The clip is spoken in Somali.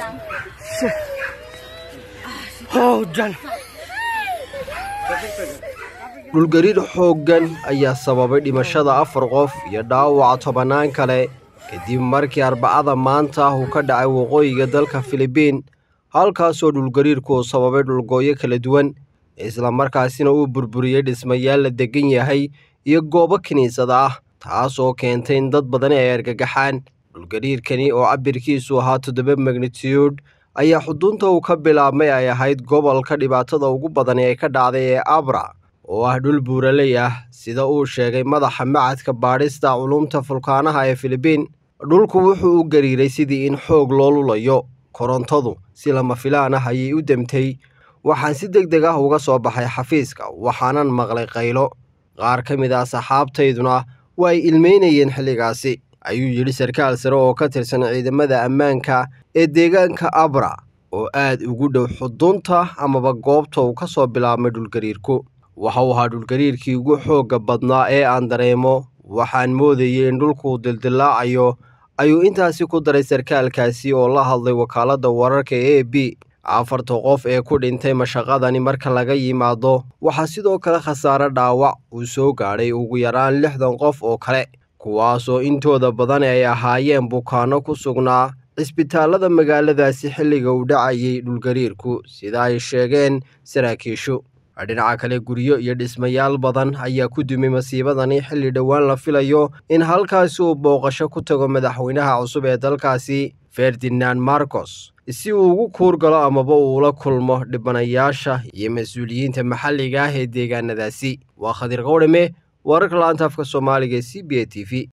dhulgariir xooggan ayaa sababay dhimashada afar qof iyo dhaawaca tobannaan kale kadib markii arbacada maanta uu ka dhacay waqooyiga dalka filibiin halkaasoo dhulgariirku uu sababay dhulgooyo kala duwan islamarkaasina uu burburiyey dhismayaal la degan yahay iyo goobo kiniisada ah taasoo keentay in dad badani ay argagaxaan dhulgariirkani oo cabirkiisu ahaa toddoba magnitude ayaa xudunta uu ka bilaabmay ay ahayd gobolka dhibaatada ugu badani ay ka dhacday ee abra oo ah dhul buuraley ah sida uu sheegay madaxa macadka baadhista culumta fulkaanaha ee filibiin dhulku wuxuu u gariiray sidii in xoog loo lulayo korontadu si lama filaan ah ayay u demtay waxaan si deg deg ah uga soo baxay xafiiska waxaanan maqlay qaylo qaar ka mid ah saxaabtayduna waa ay ilmeynayeen xilligaasi ayuu yidhi sarkaal sare oo ka tirsan ciidamada ammaanka ee deegaanka abra oo aad ugu dhow xudunta amaba goobta uu ka soo bilaabmay dhulgariirku waxa uu ahaa dhulgariirkii ugu xoogga badnaa ee aan dareemo waxaan moodayay in dhulku dildillaacayo ayuu intaasi ku daray sarkaalkaasi oo la hadlay wakaaladda wararka e b afarta qof ee ku dhintay mashaqadani marka laga yimaado waxaa sidoo kale khasaare dhaawac uu soo gaadhay ugu yaraan lixdan qof oo kale kuwaasoo intooda badan ay ahaayeen bukaanno ku sugnaa cisbitaallada magaaladaasi xilliga uu dhacayay dhulgariirku sida ay sheegeen saraakiishu dhinaca kale guryo iyo dhismayaal badan ayaa ku dumay masiibadani xilli dhowaan la filayo in halkaasi uu booqasho ku tago madaxweynaha cusub ee dalkaasi ferdinand marcos si uu ugu kuur galo amaba uula kulmo dhibanayaasha iyo mas-uuliyiinta maxalliga ah ee deegaanadaasi waa khadir qowdhame wararka la-anta afka soomaaliga ee c b a t v